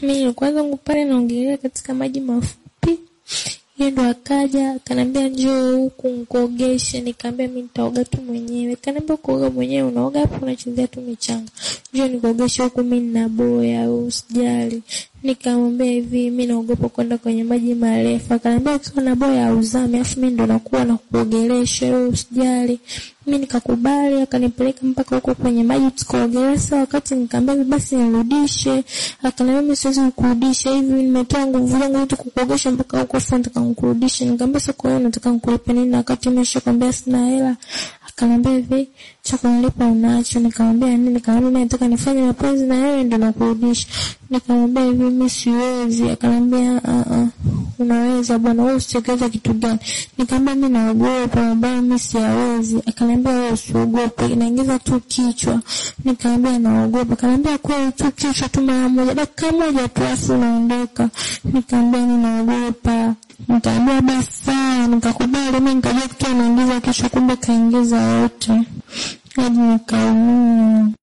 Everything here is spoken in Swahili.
Mimi nilikuwa zangu pale naogelea katika maji mafupi. Yeye ndo akaja akaniambia njoo huku nikuogeshe, nikamwambia mimi nitaoga tu mwenyewe. Kaniambia kuoga mwenyewe unaoga hapo unachezea tu michanga. Njoo nikuogeshe huku mimi nina boya au usijali. Nikamwambia hivi mimi naogopa kwenda kwenye maji marefu. Akaniambia ukiwa na boya hauzami, afu mimi ndo nakuwa na kuogelesha wewe usijali. Mimi nikakubali, akanipeleka mpaka huko kwenye maji tukaogelea. Sasa wakati nikamwambia basi nirudishe, akaniambia mimi siwezi kukurudisha hivi, nimetoa nguvu zangu yote kukuogesha mpaka huko, sasa nataka nikurudishe. Nikamwambia sasa kwa hiyo nataka nikulipe nini wakati nimeshakwambia sina hela? Akaniambia hivi cha kunilipa unacho. Nikamwambia nini? Nikamwambia mimi nataka nifanye mapenzi na wewe ndio nakurudisha. Nikamwambia hivi mimi siwezi. Akaniambia a a unaweza bwana, wewe usichekeza kitu gani? Nikamwambia mimi naogopa, bwana mimi siwezi. Akaniambia wewe usiogope, inaingiza tu kichwa. Nikamwambia naogopa. Akaniambia kweli tu kichwa tu mara moja, dakika moja tu afu unaondoka. Nikamwambia mimi naogopa. Nikamwambia basi sawa, nikakubali. Mimi nikajua kitu anaingiza kichwa, kumbe kaingiza yote hadi nikaumia.